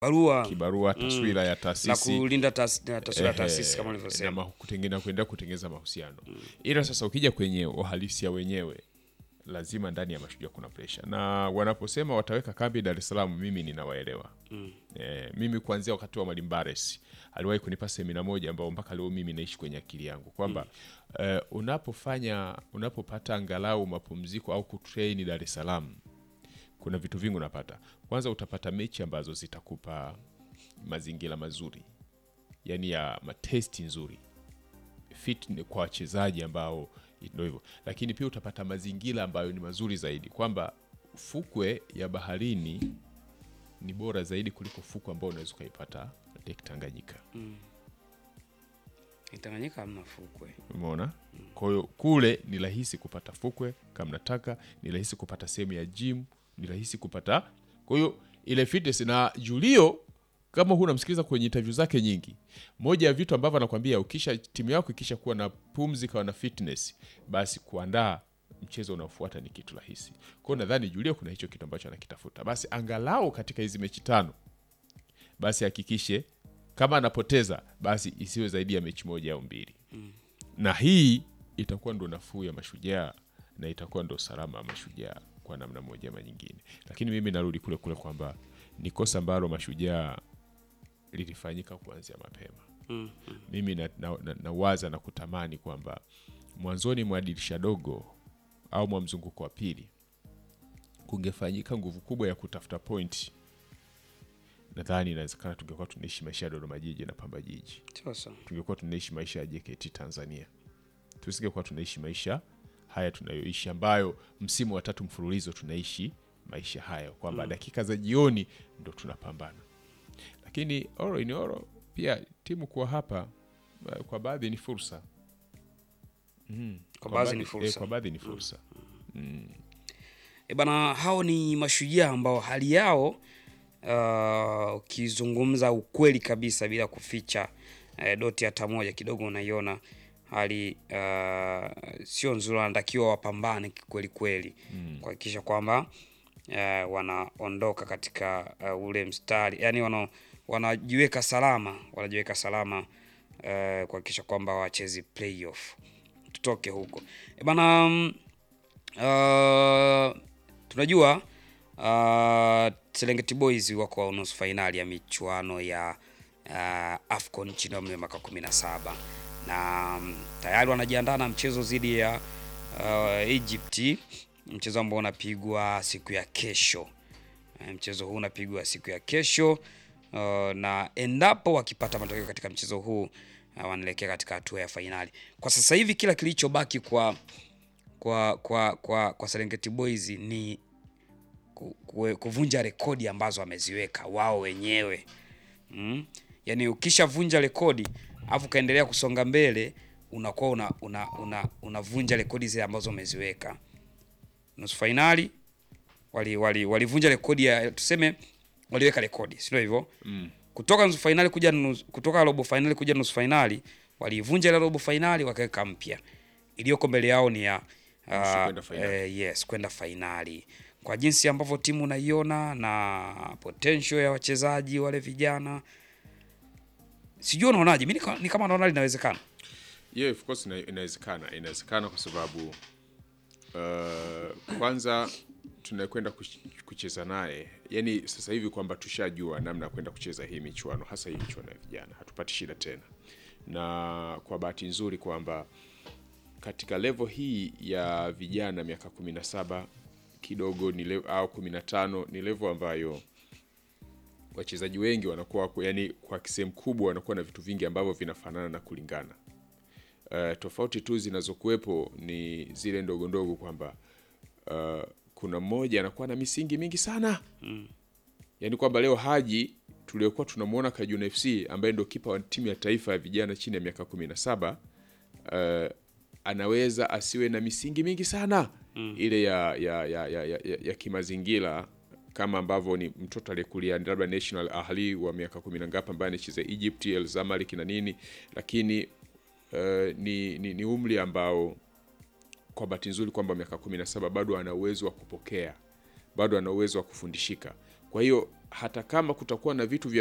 barua kibarua taswira ya na taasisi kulinda tas- na taswira ya Ehe, taasisi kama na ulivyosema. ma- kutengena kuendelea kutengeneza mahusiano ila sasa ukija kwenye uhalisia wenyewe lazima ndani ya mashujaa kuna presha na wanaposema wataweka kambi Dar es Salaam mimi ninawaelewa eh, mimi kuanzia wakati wa Mwalimu Bares aliwahi kunipa semina moja ambao mpaka leo mimi naishi kwenye akili yangu kwamba eh, unapofanya unapopata angalau mapumziko au kutrain Dar es Salaam kuna vitu vingi unapata kwanza utapata mechi ambazo zitakupa mazingira mazuri yani ya matesti nzuri fit ni kwa wachezaji ambao ndio hivyo lakini pia utapata mazingira ambayo ni mazuri zaidi kwamba fukwe ya baharini ni bora zaidi kuliko fukwe ambao unaweza ukaipata Lake Tanganyika Tanganyika hamna fukwe. umeona kwa hiyo kule ni rahisi kupata fukwe kama nataka ni rahisi kupata sehemu ya gym ni rahisi kupata kwa hiyo ile fitness na julio kama huu unamsikiliza kwenye interview zake nyingi moja ya vitu ambavyo anakwambia ukisha timu yako ikisha kuwa na pumzi kawa na fitness basi kuandaa mchezo unaofuata ni kitu rahisi kwao nadhani julio kuna hicho kitu ambacho anakitafuta basi angalau katika hizi mechi tano basi hakikishe kama anapoteza basi isiwe zaidi ya mechi moja au mbili na hii itakuwa ndo nafuu ya mashujaa na itakuwa ndo salama ya mashujaa kwa namna moja ama nyingine lakini mimi narudi kule kule kwamba ni kosa ambalo mashujaa lilifanyika kuanzia mapema mimi nawaza na, na, nawaza na kutamani kwamba mwanzoni mwa dirisha dogo au mwa mzunguko wa pili kungefanyika nguvu kubwa ya kutafuta pointi nadhani inawezekana tungekuwa tunaishi maisha ya dodoma jiji na pamba jiji Sasa tungekuwa tunaishi maisha ya JKT Tanzania, tusingekuwa tunaishi maisha haya tunayoishi, ambayo msimu wa tatu mfululizo tunaishi maisha hayo, kwamba dakika za jioni ndo tunapambana. Lakini oro ini oro, pia timu kuwa hapa eh, kwa baadhi ni fursa Mhm. Kwa baadhi ni eh, fursa. kwa baadhi ni fursa e bana, hao ni mashujaa ambao hali yao ah, ukizungumza ukweli kabisa bila kuficha eh, doti hata moja, kidogo unaiona hali ah, sio nzuri, wanatakiwa wapambane kweli kweli kuhakikisha kwamba eh, wanaondoka katika uh, ule mstari yani wana, wanajiweka salama wanajiweka salama eh, kuhakikisha kwamba wachezi playoff tutoke huko e bana mm, uh, tunajua uh, Serengeti Boys wako nusu fainali ya michuano ya uh, AFCON chini ya umri wa miaka 17 na mm, tayari wanajiandaa na mchezo dhidi ya uh, Egypt, mchezo ambao unapigwa siku ya kesho. Eh, Mchezo huu unapigwa siku ya kesho uh, na endapo wakipata matokeo katika mchezo huu uh, wanaelekea katika hatua ya fainali. Kwa sasa hivi kila kilichobaki kwa kwa kwa kwa, kwa Serengeti Boys ni ku- ku- kuvunja rekodi ambazo wameziweka wao wenyewe mm? Yaani ukishavunja rekodi alafu ukaendelea kusonga mbele unakuwa una, una, una, unavunja rekodi zile ambazo umeziweka. Nusu fainali wali wali walivunja rekodi ya tuseme waliweka rekodi, si ndio hivyo? Mm. Kutoka nusu fainali kuja nusu, kutoka robo fainali kuja nusu fainali walivunja ile robo fainali wakaweka mpya. Iliyoko mbele yao ni ya Nusu ah, kwenda fainali. eh, yes kwenda fainali. Kwa jinsi ambavyo timu unaiona na potential ya wachezaji wale vijana, sijui unaonaje? Mimi ni kama naona linawezekana. Yeah, of course ina- inawezekana, inawezekana kwa sababu uh, kwanza tunakwenda kuch- kucheza naye, yani sasa hivi kwamba tushajua namna ya kwenda kucheza hii michuano, hasa hii michuano ya vijana, hatupati shida tena, na kwa bahati nzuri kwamba katika level hii ya vijana miaka 17 kidogo ni level, au 15 ni level ambayo wachezaji wengi wanakuwa yani, kwa sehemu kubwa wanakuwa na vitu vingi ambavyo vinafanana na kulingana uh, tofauti tu zinazokuwepo ni zile ndogo ndogo kwamba uh, kuna mmoja anakuwa na misingi mingi sana mm. yaani kwamba leo Haji tuliokuwa tunamwona Kajuna FC ambaye ndo kipa wa timu ya taifa ya vijana chini ya miaka 17 uh, anaweza asiwe na misingi mingi sana mm. ile ya, ya, ya, ya, ya, ya, ya kimazingira kama ambavyo ni mtoto aliyekulia labda National Ahli wa miaka kumi na ngapi ambaye anacheza Egypt, El Zamalek na nini, lakini uh, ni, ni, ni umri ambao kwa bahati nzuri kwamba miaka 17 bado ana uwezo wa kupokea, bado ana uwezo wa kufundishika. Kwa hiyo hata kama kutakuwa na vitu vya